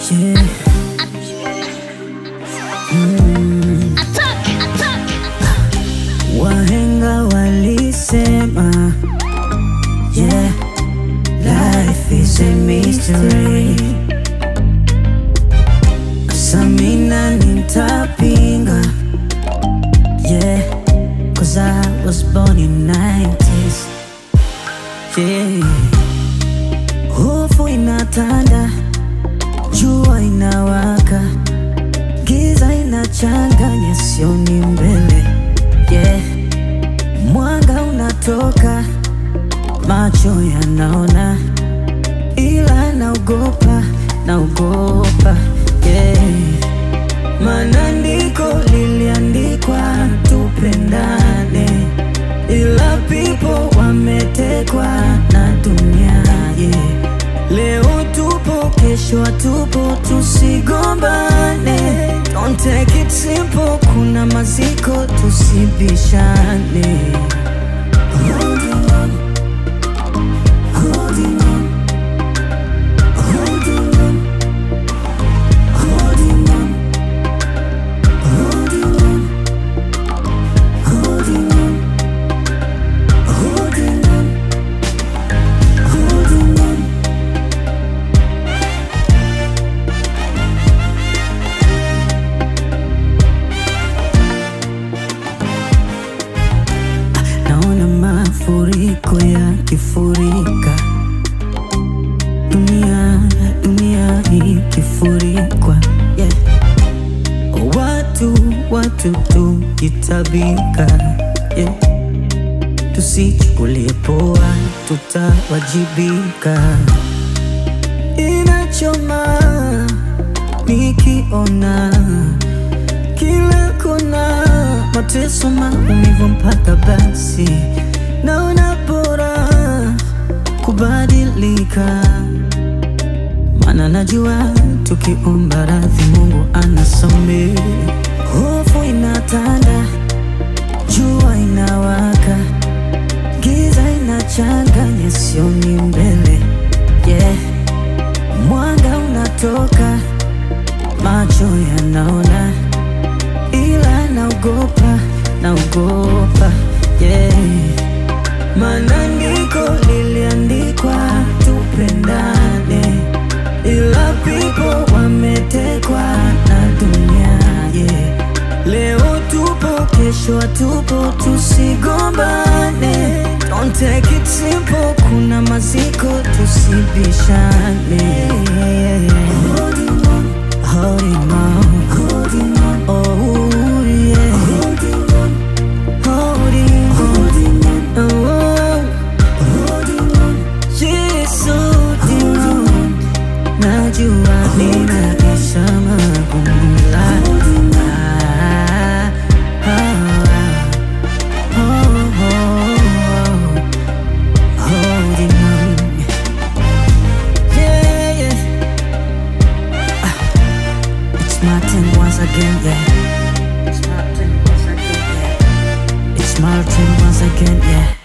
Yeah. Mm. Wahenga walisema yeah, life is a mystery. Samina nitapinga yeah, cause I was born in 90s yeah. Hofu inatanda, jua inawaka, giza inachanganya, sioni mbele yeah. Mwanga unatoka, macho yanaona, ila naogopa, naogopa yeah. Maandiko liliandikwa tupendane, ila people wametekwa na dunia yeah. Leo tupo, kesho hatupo, tusigombane. Don't take it simple, kuna maziko, tusibishane. Holding on, holding on, holding on, holding on, holding on, holding on, holding on, holding on. Naona mafuriko yakifurika, dunia dunia ikifurikwa, yeah. Watu watu tukitabika, yeah. Tusichukulie poa, tutawajibika. Inachoma nikiona kila kona mateso, maumivu mpaka basi naona bora kubadilika, maana najua tukiomba radhi Mungu anasamehe. Hofu inatanda, jua inawaka, giza inachanganya, sioni mbele yeah. Mwanga unatoka, macho yanaona ila naogopa, naogopa yeah. Maandiko liliandikwa tupendane, ila people wametekwa na dunia yeah. Leo tupo, kesho hatupo, tusigombane. Don't take it simple, kuna maziko, tusibishane. Holding on, holding on, holding on, oh yeah. Holding on, holding, holding on, oh, holding on, yes, holding on. Najua ninaisha magumu la Ah, ah, ah. Oh, oh, oh. Holding on. Yeah, yeah. Ah, It's my turn once again, yeah. It's my turn once again, yeah. It's my turn once again, yeah.